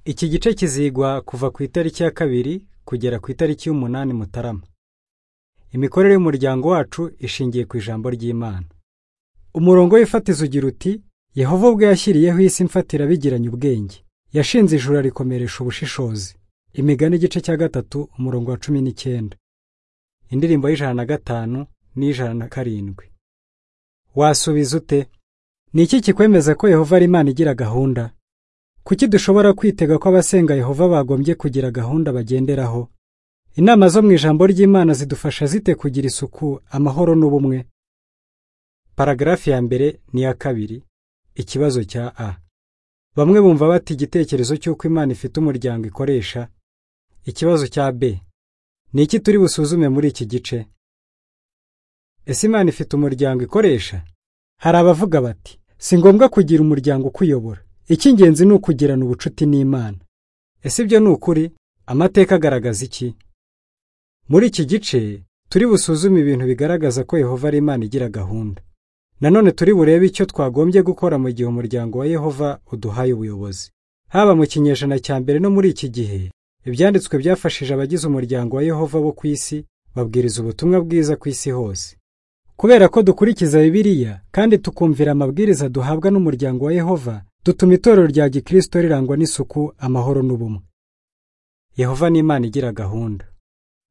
Iki gice kizigwa kuva ku itariki ya kabiri kugera ku itariki y'umunani Mutarama. Imikorere y'umuryango wacu ishingiye ku ijambo ry'Imana. Umurongo w'ifatizo ugira uti Yehova ubwe yashyiriyeho isi mfatira bigiranye ubwenge. Yashinze ijuru arikomeresha ubushishozi. Imigani igice cya gatatu umurongo wa cumi n'icyenda. Indirimbo y'ijana na gatanu n'ijana na karindwi. Wasubiza ute? Ni iki kikwemeza ko Yehova ari Imana igira gahunda? Kuki dushobora kwitega ko abasenga Yehova bagombye kugira gahunda bagenderaho? Inama zo mu ijambo ry'Imana zidufasha zite kugira isuku, amahoro n'ubumwe? Paragrafi ya mbere n'iya kabiri. Ikibazo cya A. Bamwe bumva bati igitekerezo cy'uko Imana ifite umuryango ikoresha. Ikibazo cya B. Ni iki turi busuzume muri iki gice? Ese Imana ifite umuryango ikoresha? Hari abavuga bati si ngombwa kugira umuryango ukuyobora. Icy'ingenzi ni ukugirana ubucuti n'Imana. Ese ibyo ni ukuri? Amateka agaragaza iki? Muri iki gice turi busuzume ibintu bigaragaza ko Yehova ari Imana igira gahunda. Nanone turi burebe icyo twagombye gukora mu gihe umuryango wa Yehova uduhaye ubuyobozi. Haba mu kinyejana cya mbere no muri iki gihe, ibyanditswe byafashije abagize umuryango wa Yehova bo ku isi babwiriza ubutumwa bwiza ku isi hose. Kubera ko dukurikiza Bibiliya kandi tukumvira amabwiriza duhabwa n'umuryango wa Yehova, dutuma itorero rya Gikristo rirangwa n'isuku, amahoro n'ubumwe. Yehova ni Imana igira gahunda.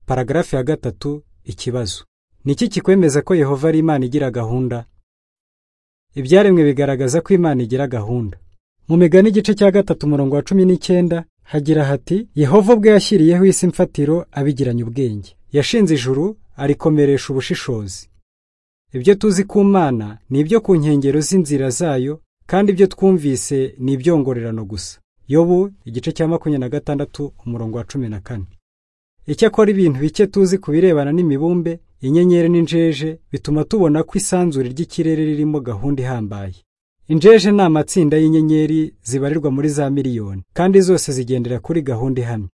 Paragarafi ya gatatu ikibazo. Ni iki kikwemeza ko Yehova ari Imana igira gahunda? Ibyaremwe bigaragaza ko Imana igira gahunda. Mu migani igice cya gatatu umurongo wa cumi n'icyenda hagira hati Yehova ubwe yashyiriyeho isi mfatiro abigiranye ubwenge. Yashinze ijuru arikomeresha ubushishozi. Ibyo tuzi ku Mana ni ibyo ku nkengero z'inzira zayo kandi ibyo twumvise ni ibyongorerano gusa. Yobu igice cya makumyabiri na gatandatu umurongo wa cumi na kane. Icyakora ibintu bike tuzi ku birebana n'imibumbe, inyenyeri n'injeje bituma tubona ko isanzure ry'ikirere ririmo gahunda ihambaye. Injeje ni amatsinda y'inyenyeri zibarirwa muri za miliyoni, kandi zose zigendera kuri gahunda ihamye.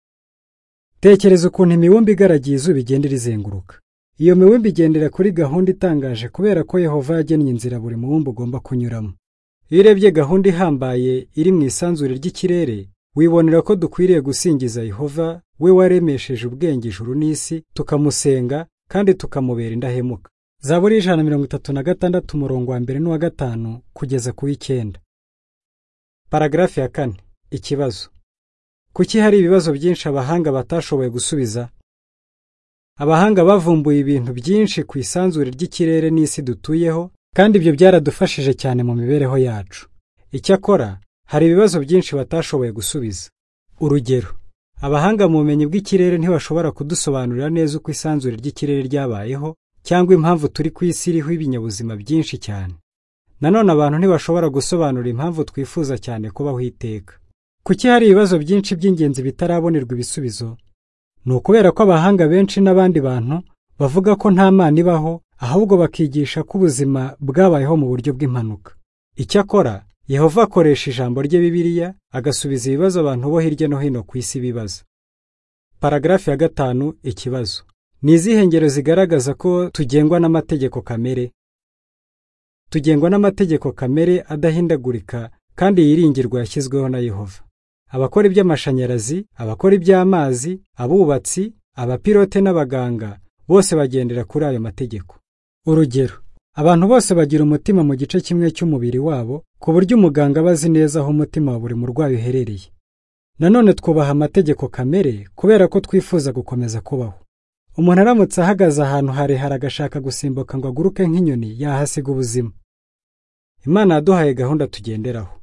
Tekereza ukuntu imibumbe igaragiye izuba igenda irizenguruka. Iyo mibumbe igendera kuri gahunda itangaje kubera ko Yehova yagennye inzira buri mubumbe ugomba kunyuramo. Iyo urebye gahunda ihambaye iri mu isanzure ry'ikirere, wibonera ko dukwiriye gusingiza Yehova we waremesheje ubwenge ijuru n'isi, tukamusenga kandi tukamubera indahemuka. Zaburi y'ijana na mirongo itatu na gatandatu umurongo wa mbere n'uwa gatanu kugeza ku w'icyenda. Paragarafi ya kane ikibazo. Kuki hari ibibazo byinshi abahanga batashoboye gusubiza? Abahanga bavumbuye ibintu byinshi ku isanzure ry'ikirere n'isi dutuyeho, kandi ibyo byaradufashije cyane mu mibereho yacu. Icyakora, hari ibibazo byinshi batashoboye gusubiza. Urugero, abahanga mu bumenyi bw'ikirere ntibashobora kudusobanurira neza uko isanzure ry'ikirere ryabayeho cyangwa impamvu turi ku isi iriho ibinyabuzima byinshi cyane. Nanone abantu ntibashobora gusobanura impamvu twifuza cyane kubaho iteka. Kuki hari ibibazo byinshi by'ingenzi bitarabonerwa ibisubizo? Ni ukubera ko abahanga benshi n'abandi bantu bavuga ko nta Mana ibaho, ahubwo bakigisha ko ubuzima bwabayeho mu buryo bw'impanuka. Icyakora, Yehova akoresha ijambo rye Bibiliya agasubiza ibibazo abantu bo hirya no hino ku isi bibaza. Paragarafi ya gatanu ikibazo. Ni izihe ngero zigaragaza ko tugengwa n'amategeko kamere? Tugengwa n'amategeko kamere adahindagurika kandi yiringirwa yashyizweho na Yehova. Abakora iby'amashanyarazi, abakora iby'amazi, abubatsi, abapilote n'abaganga bose bagendera kuri ayo mategeko. Urugero, abantu bose bagira umutima mu gice kimwe cy'umubiri wabo ku buryo umuganga aba azi neza aho umutima wa buri murwayi uherereye. Nanone twubaha amategeko kamere kubera ko twifuza gukomeza kubaho. Umuntu aramutse ahagaze ahantu harehare agashaka gusimbuka ngo aguruke nk'inyoni yahasiga ubuzima. Imana yaduhaye gahunda tugenderaho.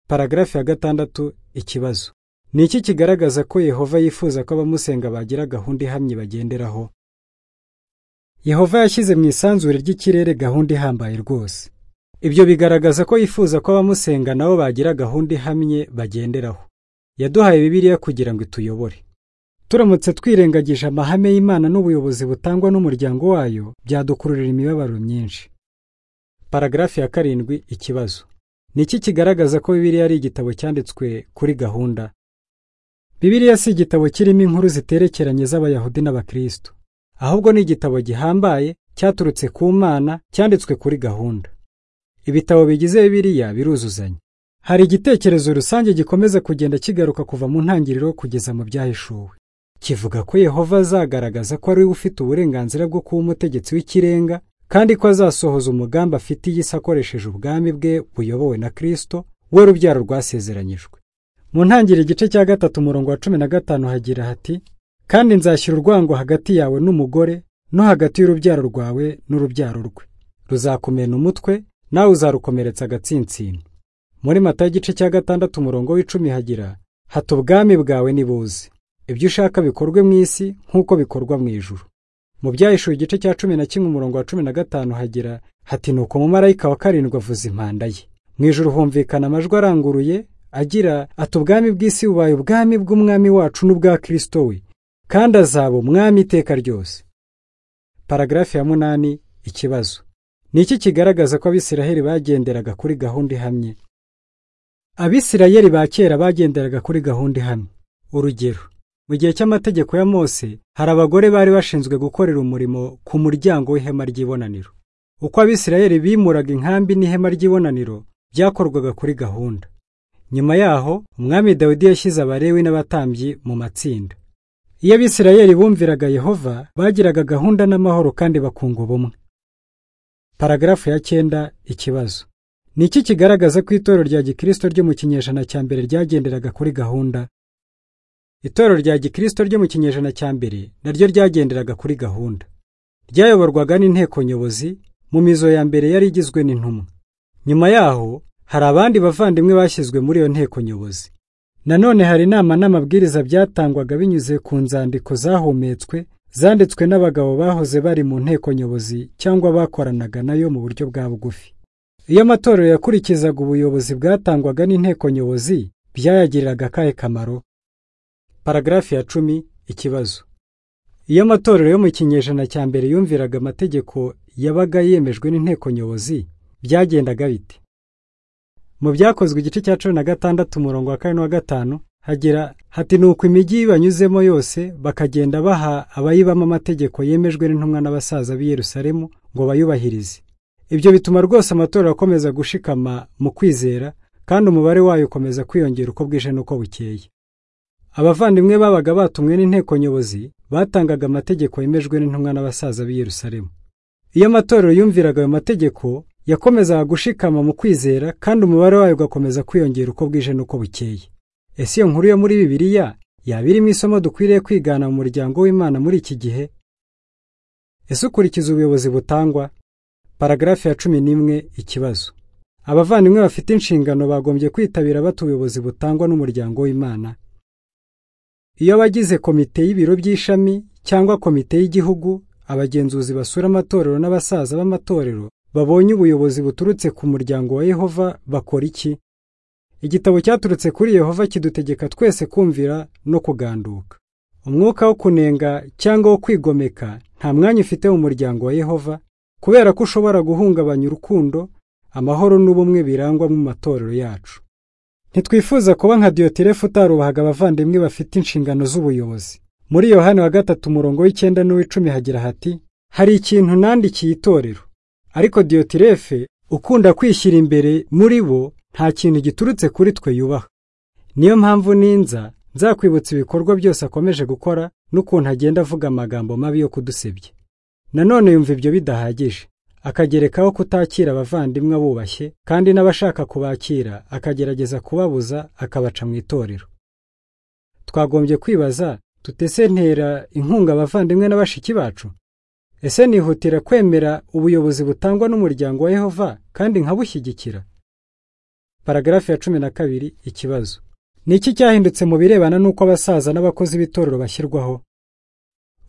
Paragarafi ya gatandatu ikibazo. Ni iki kigaragaza ko Yehova yifuza ko abamusenga bagira gahunda ihamye bagenderaho? Yehova yashyize mu isanzure ry'ikirere gahunda ihambaye rwose. Ibyo bigaragaza ko yifuza ko abamusenga nabo bagira gahunda ihamye bagenderaho. Yaduhaye Bibiliya kugira ngo ituyobore. Turamutse twirengagije amahame y'Imana n'ubuyobozi butangwa n'umuryango wayo, byadukururira imibabaro myinshi. Paragarafi ya karindwi ikibazo. Ni iki kigaragaza ko Bibiliya ari igitabo cyanditswe kuri gahunda? Bibiliya si igitabo kirimo inkuru ziterekeranye z'Abayahudi n'Abakristo. ahubwo ni igitabo gihambaye cyaturutse ku Mana cyanditswe kuri gahunda. Ibitabo bigize Bibiliya biruzuzanya. hari igitekerezo rusange gikomeza kugenda kigaruka kuva mu ntangiriro kugeza mu byahishuwe kivuga ko yehova azagaragaza ko ari we ufite uburenganzira bwo kuba umutegetsi w'ikirenga kandi ko azasohoza umugambi afitiye isi akoresheje ubwami bwe buyobowe na kirisito we rubyaro rwasezeranyijwe mu ntangiriro igice cya gatatu umurongo wa cumi na gatanu hagira hati kandi nzashyira urwango hagati yawe n'umugore no hagati y'urubyaro rwawe n'urubyaro rwe ruzakumena umutwe nawe uzarukomeretsa agatsinsino muri mata y'igice cya gatandatu umurongo w'icumi hagira hata ubwami bwawe nibuze ibyo ushaka bikorwe mu isi nk'uko bikorwa mu ijuru mu byahishuwe igice cya cumi na kimwe umurongo wa cumi na gatanu hagira hati nuko umumarayika wa karindwi avuza impanda ye mu ijuru humvikana amajwi aranguruye agira ati ubwami bw'isi bubaye ubwami bw'umwami wacu n'ubwa kirisito we kandi azaba umwami iteka ryose paragarafi ya munani ikibazo ni iki kigaragaza ko abisiraheli bagenderaga kuri gahunda ihamye abisirayeli ba kera bagenderaga kuri gahunda ihamye urugero mu gihe cy'amategeko ya mose hari abagore bari bashinzwe gukorera umurimo ku muryango w'ihema ry'ibonaniro uko abisirayeli bimuraga inkambi n'ihema ry'ibonaniro byakorwaga kuri gahunda nyuma yaho umwami dawidi yashyize abarewi n'abatambyi mu matsinda iyo abisirayeli bumviraga yehova bagiraga gahunda n'amahoro kandi bakunga ubumwe paragarafu ya cyenda ikibazo ni iki kigaragaza ko itorero rya gikirisito ryo mu kinyejana cya mbere ryagenderaga kuri gahunda itorero rya gikirisito ryo mu kinyejana cya mbere naryo ryagenderaga kuri gahunda ryayoborwaga n'inteko nyobozi mu mizo ya mbere yari igizwe n'intumwa nyuma yaho hari abandi bavandimwe bashyizwe muri iyo nteko nyobozi nanone hari inama n'amabwiriza byatangwaga binyuze ku nzandiko zahumetswe zanditswe n'abagabo bahoze bari mu nteko nyobozi cyangwa bakoranaga nayo mu buryo bwa bugufi iyo amatorero yakurikizaga ubuyobozi bwatangwaga n'inteko nyobozi byayagiriraga akahe kamaro paragarafi ya cumi ikibazo iyo amatorero yo mu kinyejana cya mbere yumviraga amategeko yabaga yemejwe n'inteko nyobozi byagendaga bite mu byakozwe igice cya cumi na gatandatu umurongo wa kane wa gatanu hagira hati nuko imijyi banyuzemo yose bakagenda baha abayibamo amategeko yemejwe n'intumwa n'abasaza b'i Yerusalemu ngo bayubahirize ibyo bituma rwose amatorero akomeza gushikama mu kwizera kandi umubare wayo ukomeza kwiyongera uko bwije n'uko bukeye abavandimwe babaga batumwe n'inteko nyobozi batangaga amategeko yemejwe n'intumwa n'abasaza b'i Yerusalemu iyo amatorero yumviraga ayo mategeko yakomezaga gushikama mu kwizera kandi umubare wayo ugakomeza kwiyongera uko bwije n'uko bukeye ese iyo nkuru yo muri bibiliya yaba irimo isomo dukwiriye kwigana mu muryango w'imana muri iki gihe ese ukurikiza ubuyobozi butangwa paragarafi ya cumi n'imwe ikibazo abavandimwe bafite inshingano bagombye kwitabira bata ubuyobozi butangwa n'umuryango w'imana iyo abagize komite y'ibiro by'ishami cyangwa komite y'igihugu abagenzuzi basura amatorero n'abasaza b'amatorero babonye ubuyobozi buturutse ku muryango wa yehova bakora iki igitabo cyaturutse kuri yehova kidutegeka twese kumvira no kuganduka umwuka wo kunenga cyangwa wo kwigomeka nta mwanya ufite mu muryango wa yehova kubera ko ushobora guhungabanya urukundo amahoro n'ubumwe birangwa mu matorero yacu ntitwifuza kuba nka diyotirefu utarubahaga abavandimwe bafite inshingano z'ubuyobozi muri yohani wa gatatu umurongo w'icyenda n'uw'icumi hagira hati hari ikintu nandikiye itorero ariko diyotirefe ukunda kwishyira imbere muri bo nta kintu giturutse kuri twe yubaha niyo mpamvu ninza nzakwibutsa ibikorwa byose akomeje gukora n'ukuntu agenda avuga amagambo mabi yo kudusebya nanone yumva ibyo bidahagije akagerekaho kutakira abavandimwe bubashye kandi n'abashaka kubakira akagerageza kubabuza akabaca mu itorero twagombye kwibaza tutese ntera inkunga abavandimwe na bashiki bacu ese nihutira kwemera ubuyobozi butangwa n'umuryango wa yehova kandi nkabushyigikira paragarafi ya cumi na kabiri ikibazo ni iki cyahindutse mu birebana n'uko abasaza n'abakozi b'itorero bashyirwaho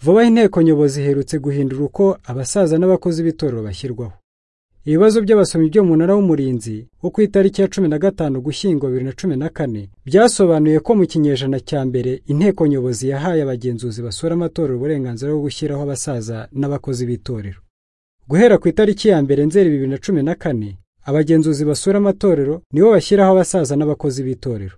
vuba aha inteko nyobozi iherutse guhindura uko abasaza n'abakozi b'itorero bashyirwaho ibibazo by'abasomyi by'umunara w'umurinzi wo ku itariki ya cumi na gatanu gushyingo bibiri na cumi na kane byasobanuye ko mu kinyejana cya mbere inteko nyobozi yahaye abagenzuzi basura amatorero uburenganzira bwo gushyiraho abasaza n'abakozi b'itorero guhera ku itariki ya mbere nzeri bibiri na cumi na kane abagenzuzi basura amatorero nibo bashyiraho abasaza n'abakozi b'itorero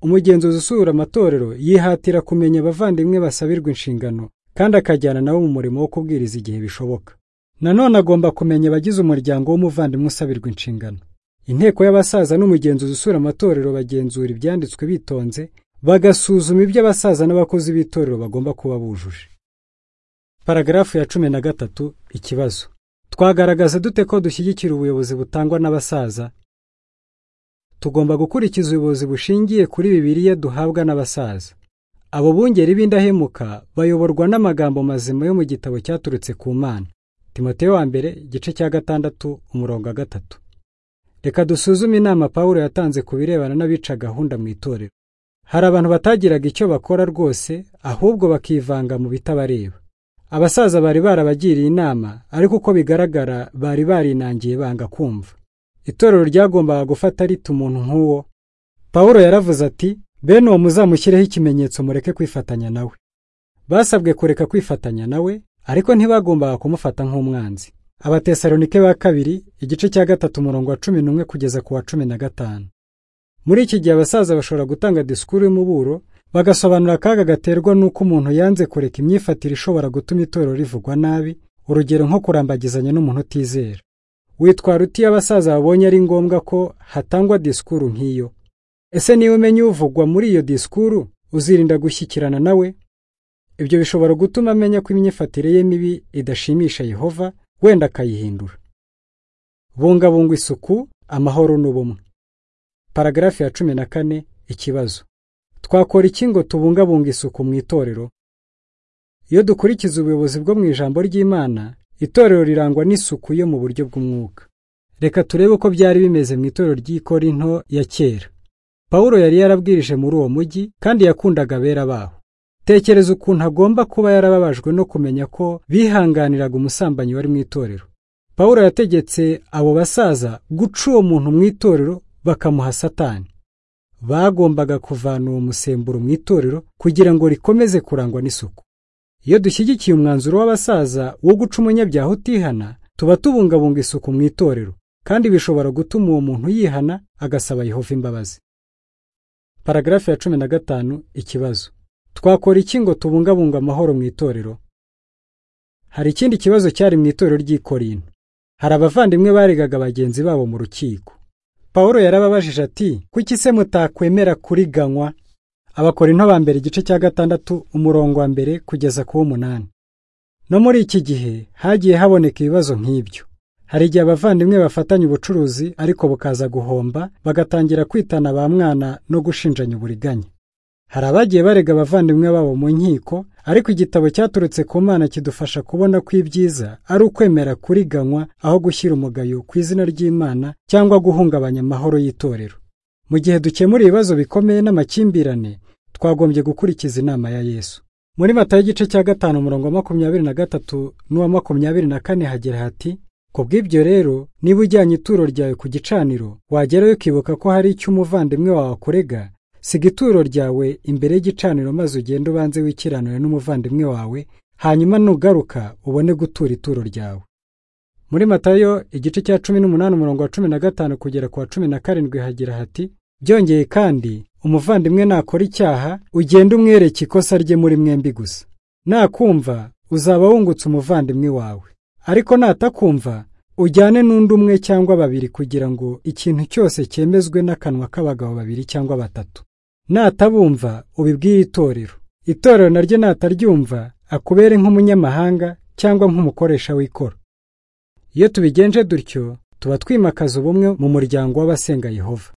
umugenzuzi usura amatorero yihatira kumenya abavandimwe basabirwa inshingano kandi akajyana nawe mu murimo wo kubwiriza igihe bishoboka nanone agomba kumenya abagize umuryango w'umuvandimwe usabirwa inshingano inteko y'abasaza n'umugenzuzi usura amatorero bagenzura ibyanditswe bitonze bagasuzuma ibyo abasaza n'abakozi b'itorero bagomba kuba bujuje paragarafu ya cumi na gatatu ikibazo twagaragaza dute ko dushyigikira ubuyobozi butangwa n'abasaza tugomba gukurikiza ubuyobozi bushingiye kuri bibiliya duhabwa n'abasaza abo bungeri b'indahemuka bayoborwa n'amagambo mazima yo mu gitabo cyaturutse ku mana timoteyo wa mbere igice cya gatandatu umurongo wa gatatu reka dusuzume inama pawulo yatanze ku birebana n'abica gahunda mu itorero hari abantu batagiraga icyo bakora rwose ahubwo bakivanga mu bitabareba abasaza bari barabagiriye inama ariko uko bigaragara bari barinangiye banga kumva itorero ryagombaga gufata rita umuntu nk'uwo pawulo yaravuze ati bene uwo muzamushyireho ikimenyetso mureke kwifatanya nawe basabwe kureka kwifatanya nawe ariko ntibagombaga kumufata nk'umwanzi abatesalonike ba kabiri igice cya gatatu umurongo wa cumi n'umwe kugeza ku wa cumi na gatanu muri iki gihe abasaza bashobora gutanga disikuru y'umuburo bagasobanura akaga gaterwa n'uko umuntu yanze kureka imyifatire ishobora gutuma itorero rivugwa nabi urugero nko kurambagizanya n'umuntu utizera witwara uti iyo abasaza babonye ari ngombwa ko hatangwa disikuru nk'iyo ese niba umenya uvugwa muri iyo disikuru uzirinda gushyikirana nawe ibyo bishobora gutuma amenya ko imyifatire ye mibi idashimisha yehova wenda akayihindura bungabunga isuku amahoro n'ubumwe paragarafi ya cumi na kane ikibazo twakora iki ngo tubungabunga isuku mu itorero iyo dukurikiza ubuyobozi bwo mu ijambo ry'imana itorero rirangwa n'isuku yo mu buryo bw'umwuka reka turebe uko byari bimeze mu itorero ry'ikorinto ya kera pawulo yari yarabwirije muri uwo mujyi kandi yakundaga abera baho tekereza ukuntu agomba kuba yarababajwe no kumenya ko bihanganiraga umusambanyi wari mu itorero pawulo yategetse abo basaza guca uwo muntu mu itorero bakamuha satani bagombaga kuvana uwo musemburo mu itorero kugira ngo rikomeze kurangwa n'isuku iyo dushyigikiye umwanzuro w'abasaza wo guca umunyabyaha utihana tuba tubungabunga isuku mu itorero kandi bishobora gutuma uwo muntu yihana agasaba yehova imbabazi paragarafi ya cumi na gatanu ikibazo twakora iki ngo tubungabunga amahoro mu itorero hari ikindi kibazo cyari mu itorero ry'ikorinto hari abavandimwe baregaga bagenzi babo mu rukiko pawulo yarababajije ati kuki se mutakwemera kuriganywa abakorinto ba mbere igice cya gatandatu umurongo wa mbere kugeza ku w'umunani no muri iki gihe hagiye haboneka ibibazo nk'ibyo hari igihe abavandimwe bafatanya ubucuruzi ariko bukaza guhomba bagatangira kwitana ba mwana no gushinjanya uburiganya hari abagiye barega abavandimwe babo mu nkiko ariko igitabo cyaturutse ku mana kidufasha kubona ko ibyiza ari ukwemera kuriganywa aho gushyira umugayo ku izina ry'imana cyangwa guhungabanya amahoro y'itorero mu gihe dukemura ibibazo bikomeye n'amakimbirane twagombye gukurikiza inama ya yesu muri matayo igice cya gatanu umurongo wa makumyabiri na gatatu n'uwa makumyabiri na kane hagira hati ku bw'ibyo rero niba ujyanye ituro ryawe ku gicaniro wagerayo ukibuka ko hari icyo umuvandimwe wawe akurega siga ituro ryawe imbere y'igicaniro maze ugende ubanze wikiranure n'umuvandimwe wawe hanyuma nugaruka ubone gutura ituro ryawe muri matayo igice cya cumi n'umunani umurongo wa cumi na gatanu kugera ku wa cumi na karindwi hagira hati byongeye kandi umuvandimwe nakora icyaha ugende umwereke ikosa rye muri mwembi gusa nakumva uzaba wungutse umuvandimwe wawe ariko natakumva ujyane n'undi umwe cyangwa babiri kugira ngo ikintu cyose cyemezwe n'akanwa k'abagabo babiri cyangwa batatu natabumva ubibwire itorero itorero naryo nataryumva akubere nk'umunyamahanga cyangwa nk'umukoresha w'ikoro iyo tubigenje dutyo tuba twimakaza ubumwe mu muryango w'abasenga yehova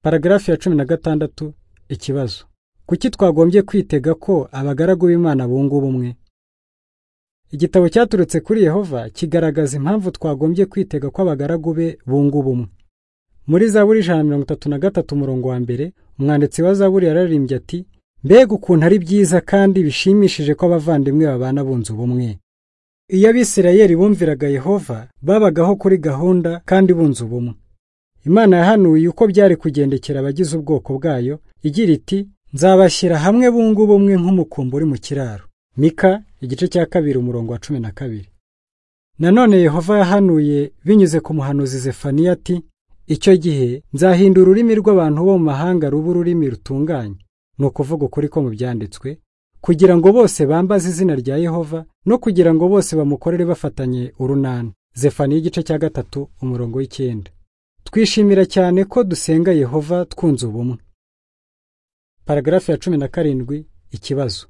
paragarafi ya cumi na gatandatu ikibazo kuki twagombye kwitega ko abagaragu b'imana bunga ubumwe igitabo cyaturutse kuri yehova kigaragaza impamvu twagombye kwitega ko abagaragu be bunga ubumwe muri zaburi ijana mirongo itatu na gatatu umurongo wa mbere umwanditsi wa zaburi yararirimbye ati mbega ukuntu ari byiza kandi bishimishije ko abavandimwe babana bunze ubumwe iyo abisirayeli bumviraga yehova babagaho kuri gahunda kandi bunze ubumwe imana yahanuye uko byari kugendekera abagize ubwoko bwayo igira iti nzabashyira hamwe bunga ubumwe nk'umukumbi uri mu kiraro mika igice cya kabiri umurongo wa cumi na kabiri nanone yehova yahanuye binyuze ku muhanuzi zefaniya ati icyo gihe nzahinda ururimi rw'abantu bo mu mahanga ruba ururimi rutunganye ni ukuvuga ukuri ko mu byanditswe kugira ngo bose bambaze izina rya yehova no kugira ngo bose bamukorere bafatanye urunana zefaniya igice cya gatatu umurongo w'icyenda twishimira cyane ko dusenga yehova twunze ubumwe paragarafu ya cumi na karindwi ikibazo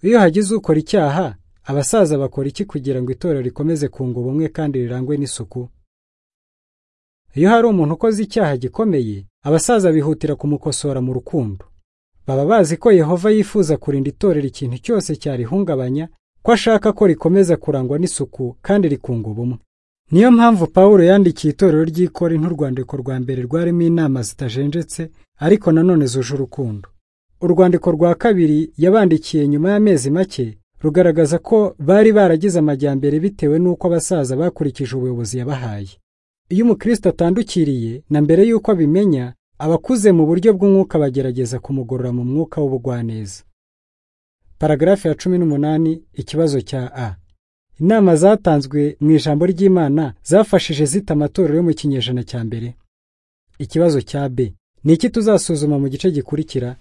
iyo hagize ukora icyaha abasaza bakora iki kugira ngo itorero rikomeze kunga ubumwe kandi rirangwe n'isuku iyo hari umuntu ukoze icyaha gikomeye abasaza bihutira kumukosora mu rukundo baba bazi ko yehova yifuza kurinda itorero ikintu cyose cyarihungabanya ko ashaka ko rikomeza kurangwa n'isuku kandi rikunga ubumwe niyo mpamvu pawulo yandikiye itorero ry'ikori nk'urwandiko rwa mbere rwarimo inama zitajenjetse ariko nanone zuje urukundo urwandiko rwa kabiri yabandikiye nyuma y'amezi make rugaragaza ko bari baragize amajyambere bitewe n'uko abasaza bakurikije ubuyobozi yabahaye iyo umukristo atandukiriye na mbere y'uko abimenya abakuze mu buryo bw'umwuka bagerageza kumugorora mu mwuka w'ubugwaneza paragarafu ya cumi n'umunani ikibazo cya a inama zatanzwe mu ijambo ry'imana zafashije zita amatorero yo mu kinyejana cya mbere ikibazo cya b ni iki tuzasuzuma mu gice gikurikira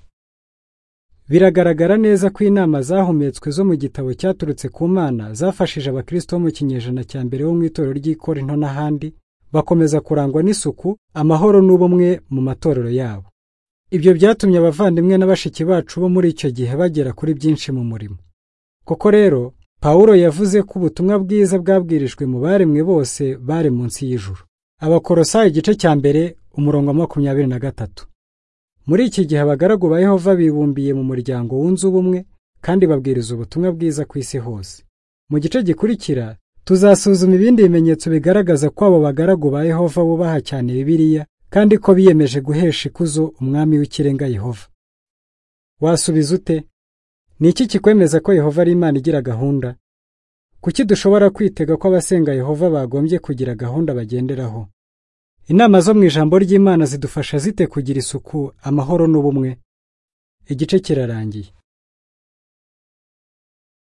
biragaragara neza ko inama zahumetswe zo mu gitabo cyaturutse ku mana zafashije abakristo bo mu kinyejana cya mbere bo mu itorero ry'ikorinto n'ahandi bakomeza kurangwa n'isuku amahoro n'ubumwe mu matorero yabo ibyo byatumye abavandimwe na bashiki bacu bo muri icyo gihe bagera kuri byinshi mu murimo koko rero pawulo yavuze ko ubutumwa bwiza bwabwirijwe mu baremwe bose bari munsi y'ijuru abakorosa igice cya mbere umurongo wa makumyabiri na gatatu muri iki gihe abagaragu ba yehova bibumbiye mu muryango wunze ubumwe kandi babwiriza ubutumwa bwiza ku isi hose mu gice gikurikira tuzasuzuma ibindi bimenyetso bigaragaza ko abo bagaragu ba yehova bubaha cyane bibiliya kandi ko biyemeje guhesha ikuzo umwami w'ikirenga yehova wasubiza ute ni iki kikwemeza ko yehova ari imana igira gahunda kuki dushobora kwitega ko abasenga yehova bagombye kugira gahunda bagenderaho inama zo mu ijambo ry'imana zidufasha zite kugira isuku amahoro n'ubumwe igice kirarangiye